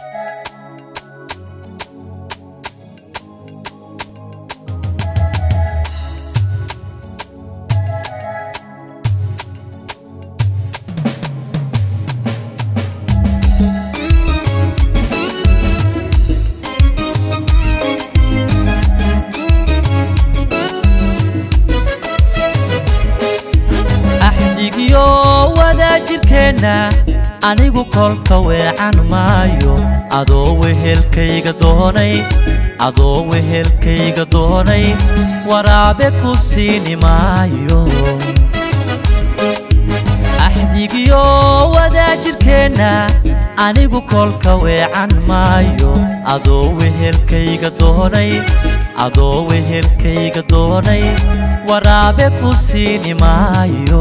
axdigiyo wadaajirkeenna anigu kolka weecan maayo adoo wehelkayga doonay adoo wehelkayga doonay waraabe ku siini maayo axdigiyo wadaajirkeenna anigu kolka weecan maayo adoo wehelkayga doonay adoo wehelkayga doonay waraabe ku siini maayo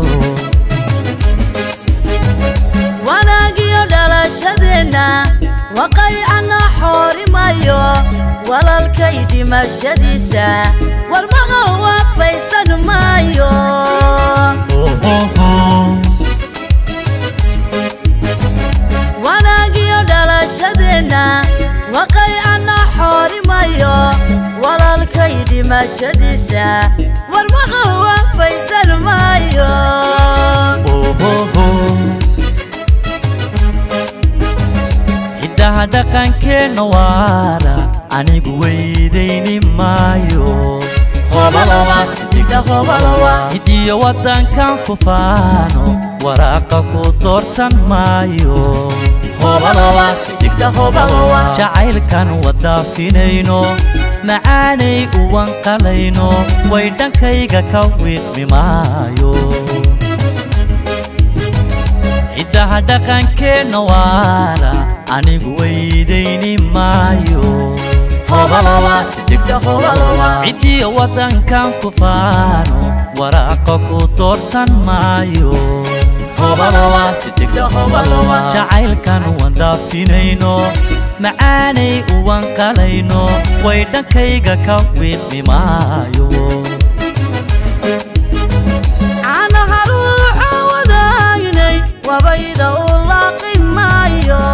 wanaagiyo dhalashadeenna waqaycana xoorimayo walalkay dhimashadiisa warmaqa waafaysan maayo Ohoho. wanaagiyo dhalashadeenna waqaycana xoorimayo walalkay dhimashadiisa warmaqa waafaysan maayo Ohoho. hiddaha dhaqankeenna waara anigu weydayni maayo hidiyo waddankan ku faano waraaqa ku doorsan maayo jacaylkan wadaafinayno macaanay uwan qalayno way dhankayga ka wiiqmi maayo hiddaha dhaqankeenna waara anigu weydayni maayo ciddiyo waddankan ku faano waraaqa ku doorsan maayo jacaylkan uwan dhaafinayno macaanay uwan qalayno way dhankayga ka wiiqmi maayo caanaha ruuxa wadaagnay wabayda u laaqi maayo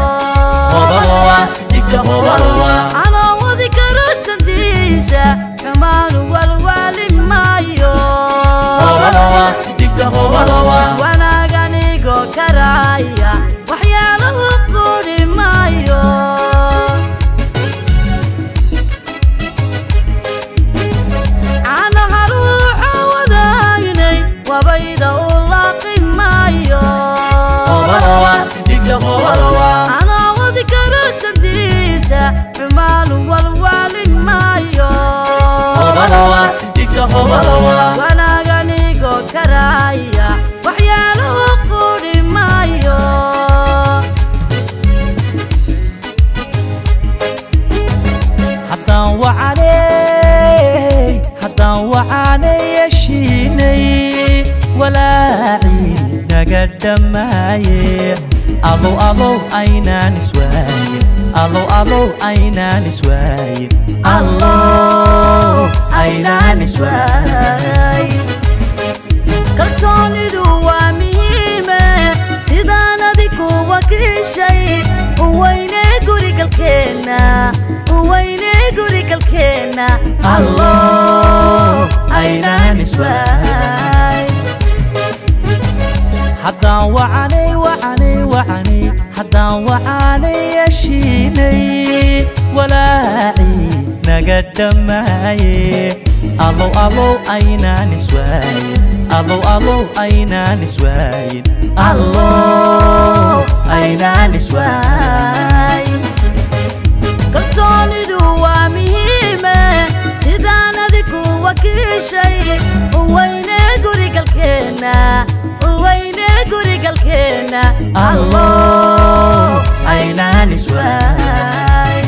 anoo wadi karo santiisa kamaanu walwaali maayo wanaaganigoo karaaya waxyaalahu quudhi maayo caanaha ruuxa wadaagnay wabayda u laaqi maayo anoo wadi karo santiisa xumaanu walwaali maayo wanaaganigoo karaaya waxyaalahu quudhi maayo haddaan wacanay haddaan wacanay yeshiinay walaacii naga dhammaaye alow alow aynaan iswaaye alow alow aynaan iswaaye allow aynaan iswaaye kalsoonidu waa muhiime sidaan adigu wakiishay uweyne gurigalkeenna uweyne gurigalkeenna allow aynaan iswaaye haddaan wacanay wacanay wacanay haddaan wacanay yeshiinay walaacii naga dhammaaye alow alow aynaan iswaayin alow alow aynaan iswaayin allow aynaan iswaayin kalsoonidu waa muhiime sidaan adigu wakiishay uweyne gurigalkeenna uweyne gurigalkeenna allow aynaan iswaayin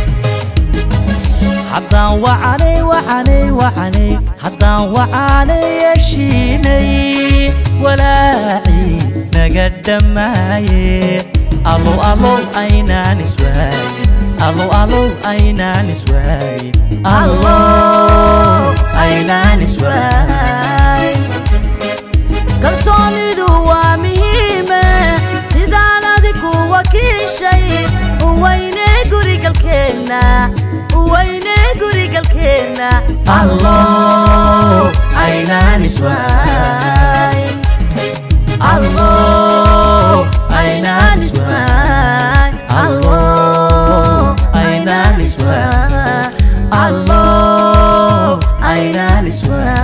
haddaan wacanay wacanay wacanay haddaan wacanay yeshiinay walaacii naga dhammaaye alow alow aynaan iswaayin alow alow aynaan iswaayin allow aynaan iswaayin kalsoonidu waa muhiime sidaan adigu wakiishay uweyne gurigalkeenna weyne gurigalkeenna allow aynaan iswaay allow aynaan iswaay allow aynaan iswaay allow aynaan iswaay